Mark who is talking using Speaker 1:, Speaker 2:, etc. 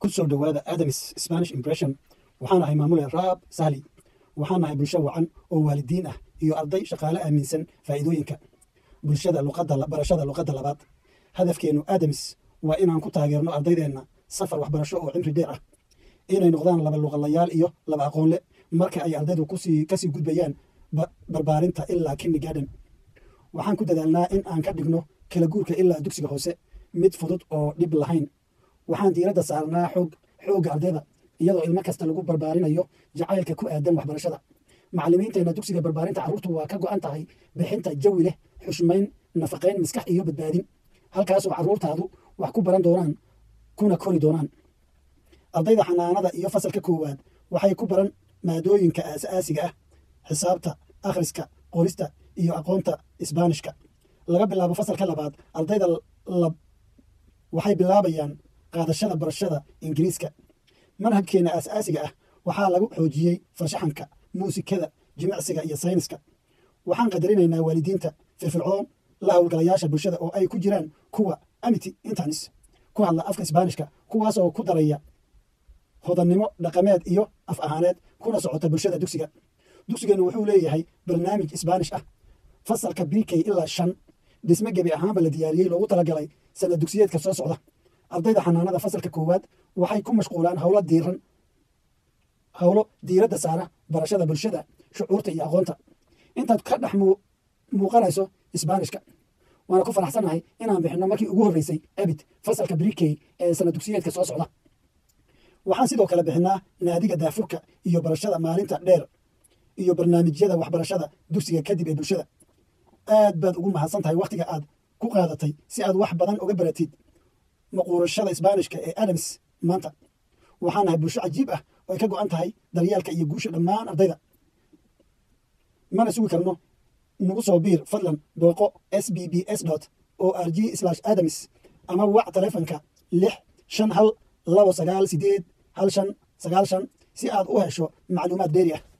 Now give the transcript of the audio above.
Speaker 1: ku soo dhowaada adamis spanish impression waxaan ahay maamule raab sahli waxaan ahay bulsho wacan oo waalidiin ah iyo arday shaqaale aaminsan faa'iidooyinka bulshada luqadda barashada luqadda labaad hadafkeennu adamis waa inaan ku taageerno ardaydeenna safar waxbarasho oo cimri dheer ah inay noqdaan laba luqalayaal iyo laba aqoonle marka ay ardaydu kusii kasii gudbayaan barbaarinta ilaa kinnigaadhan waxaan ku dadaalnaa in aan ka dhigno kala guurka ilaa dugsiga hoose mid fudud oo dhib lahayn waxaan diiradda saarnaa xoog xoogga ardayda iyadoo ilmo kasta lagu barbaarinayo jacaylka ku aadan waxbarashada macallimiinteenna dugsiga barbaarinta carruurtu waa ka go'an tahay bixinta jawi leh xushmayn nafaqayn maskax iyo badbaadin halkaasoo carruurtaadu wax ku baran doonaan kuna kori doonaan ardayda xanaanada iyo fasalka koowaad waxay ku baran maadooyinka aasaasiga ah xisaabta akhriska qorista iyo aqoonta isbaanishka laga bilaabo fasalka labaad ardayda waxay bilaabayaan qaadashada barashada ingiriiska manhajkeenna aasaasiga ah waxaa lagu xoojiyey farshaxanka muusikada jimicsiga iyo sayniska waxaan qadarinaynaa waalidiinta firfircoon la howlgalayaasha bulshada oo ay ku jiraan kuwa amity internis ku hadla afka isbaanishka kuwaas oo ku daraya hodannimo dhaqameed iyo af ahaaneed kuna socota bulshada dugsiga dugsigeennu wuxuu leeyahay barnaamij isbaanish ah fasalka bk ilaa shan dhisme gebi ahaanba la diyaariyey loogu talagalay sana dugsiyeedka soo socda ardayda xanaanada fasalka koowaad waxay ku mashquulaan howlo diiran howlo diiradda saara barashada bulshada shucuurta iyo aqoonta intaad ka dhex muuqanayso isbaanishka waana ku faraxsanahay inaan bixinno markii ugu horreysay abid fasalka brikey ee sana dugsiyeedka soo socda waxaan sidoo kale bixinaa naadiga daafurka iyo barashada maalinta dheer iyo barnaamijyada waxbarashada dugsiga kadib ee bulshada aad baad ugu mahadsan tahay wakhtiga aad ku qaadatay si aad wax badan uga baratid maquurashada isbaanishka ee adams maanta waxaan nahay bulsho cajiib ah oo ay ka go'an tahay daryeelka iyo guusha dhammaan ardayda mana sugi karno nagu soo biir fadlan booqo s b b s dot o r g adams ama wac taleefanka lix shan hal labo sagaal sideed hal shan sagaal shan si aad u hesho macluumaad dheeri ah